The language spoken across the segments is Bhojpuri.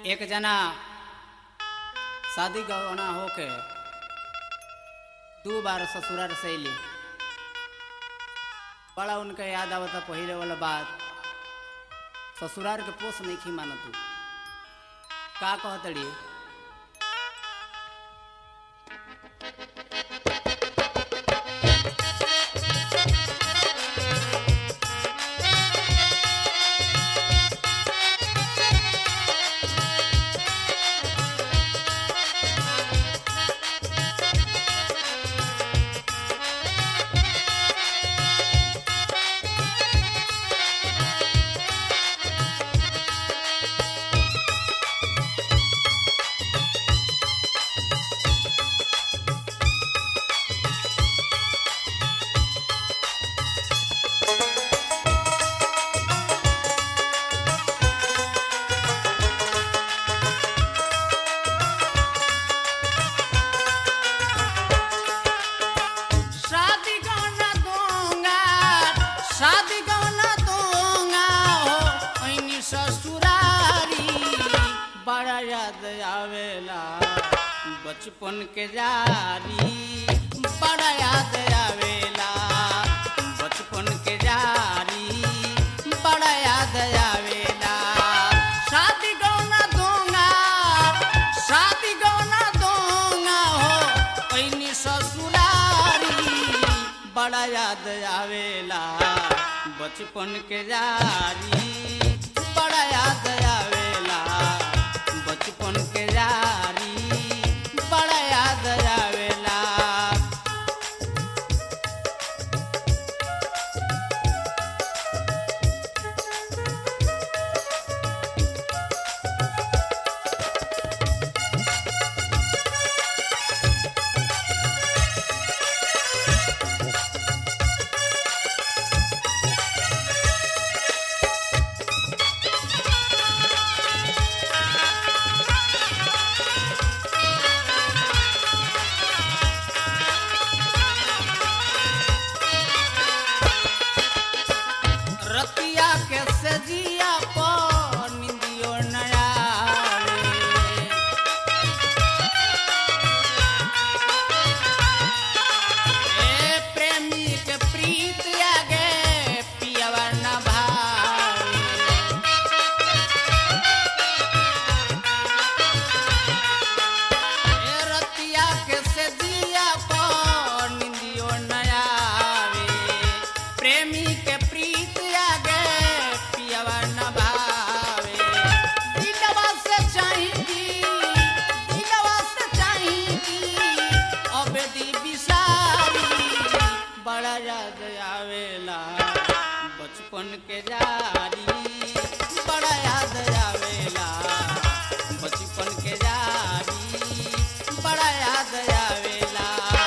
एक जना शादी गवना होके दू बार ससुराल से अली बड़ा उनके याद आवता पहिले वाला बात ससुराल के पोस नहीं खी माना तू का कहतड़ी शादी गौना दूंगा शादी गौना दूंगा हो ऐनी ससुरारी बड़ा याद आवेला बचपन के जारी बड़ा याद आवेला बचपन के जारी बड़ा याद आवेला शादी गौना दूंगा शादी गौना दूंगा हो ऐनी ससुरारी बड़ा याद आवेला बचपन के जारी बड़ा याद आवेला बचपन के जारी बड़ा याद आवेला रतिया के सजिया पर निंदियो नया ए प्रेमी के प्रीत आगे पियवा न भावे ए रतिया के सजिया पर निंदियो नया प्रेमी के प्रीत आगे पियवा न भावे दिलवा से चाहेगी दिलवा से चाहेगी अब दी बिसारी बड़ा याद आवेला बचपन के जारी बड़ा याद आवेला बचपन के जारी बड़ा याद आवेला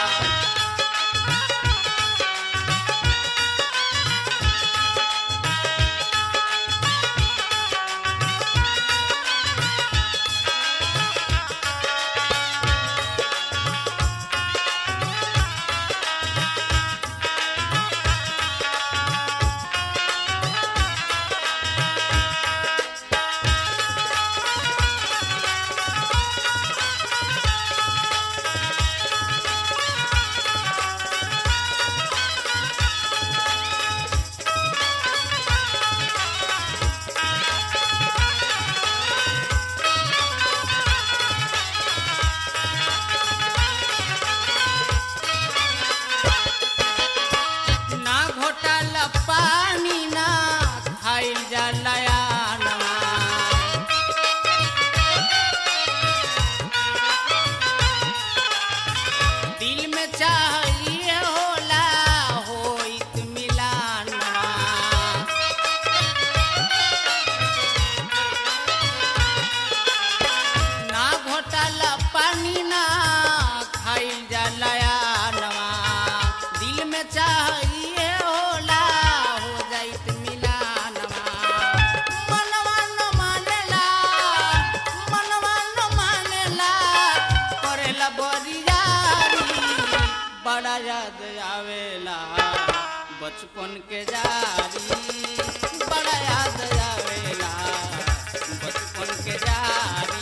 ना घोटाला पानी ना खाइल जलाया दिल में चाहिए होला होइत मिलाना ना घोटाला पानी ना खाइल जलाया नवा दिल में चाहिए होला हो जाइत मिलानवा मनवा न मानेला मनवा न मानेला करेला बरियारी बड़ा याद आवेला बचपन के जारी बड़ा याद आवेला बचपन के जारी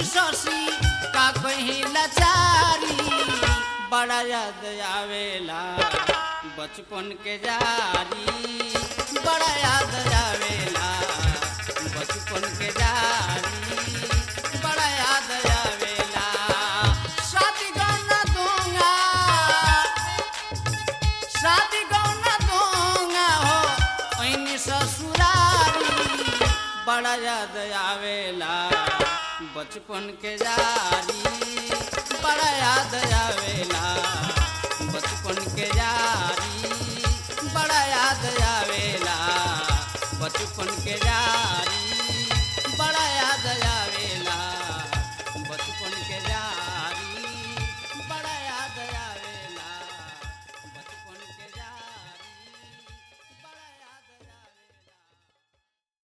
शशि का कहीं लाचारी बड़ा याद आवेला बचपन के जारी बड़ा याद आवेला बचपन के जारी बड़ा याद आवेला शादी गाना दूंगा शादी गौना दूंगा हो ऐनी ससुरारी बड़ा याद आवेला बचपन के जारी बड़ा याद आवेला